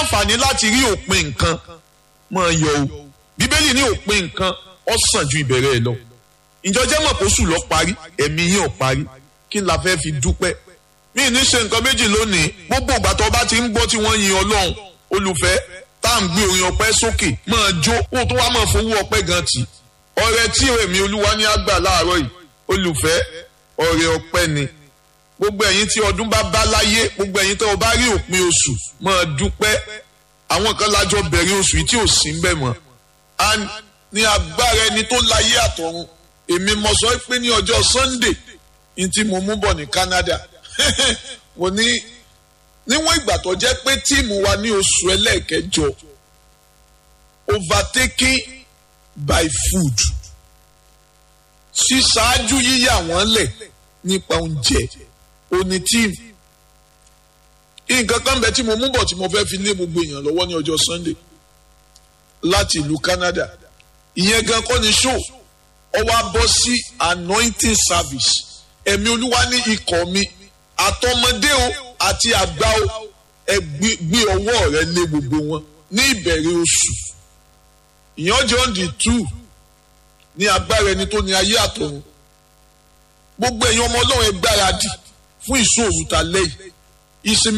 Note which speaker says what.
Speaker 1: láǹfààní láti rí òpin nǹkan máa yọ o bíbélì ní òpin nǹkan ó sàn ju ìbẹ̀rẹ̀ ẹ̀ lọ ìjọjẹ́ mọ̀ kó sùn lọ parí ẹ̀mí yín ò parí kí n la fẹ́ fi dúpẹ́ mí ní ṣe nǹkan méjì lónìí gbogbo ìgbà tó bá ti ń gbọ́ tí wọ́n yin ọlọ́run olùfẹ́ tá à ń gbé orin ọpẹ́ sókè máa jó kó tó wá máa fowó ọpẹ́ gan tì ọrẹ tí èmi olúwa ní àgbà láàárọ̀ yìí olùfẹ́ ọrẹ ọpẹ́ ni gbogbo ẹ̀yin tí ọdún bá bá láyé gbogbo ẹ̀yin tó o bá rí òpin oṣù máa dúpẹ́ àwọn kan lájọ bẹ̀rẹ̀ oṣù yìí tí ò sí ń bẹ̀ mọ́ ní agbára ẹni tó láyé àtọ̀run èmi mo sọ pé ní ọjọ́ Sunday ní tí mo mú bọ̀ ní Canada mo ní níwọ̀n ìgbà tó jẹ́ pé tíìmù wa ní oṣù ẹlẹ́ẹ̀kẹjọ overtaking by food ṣíṣáájú yíyà wọ́n lẹ̀ nípa oúnjẹ òní tíìmù nǹkan kan bẹ tí mo mú bọ̀ tí mo fẹ́ fi lé gbogbo èèyàn lọ́wọ́ ní ọjọ́ Sunday láti ìlú Canada ìyẹn gan kọ́ ni show ọ wá bọ́ sí anointing service ẹ̀mí olúwa ní ikọ̀ mi àtọmọdé o àti àgbà o ẹ gbé ọwọ́ rẹ lé gbogbo wọn ní ìbẹ̀rẹ̀ oṣù ìyẹn jẹ́ on the two ní agbára ẹni tó ní ayé àtọ̀run gbogbo ẹ̀yin ọmọ ọlọ́run ẹ gbáradì fún ìṣòro ta lẹ́yìn ìsinmi.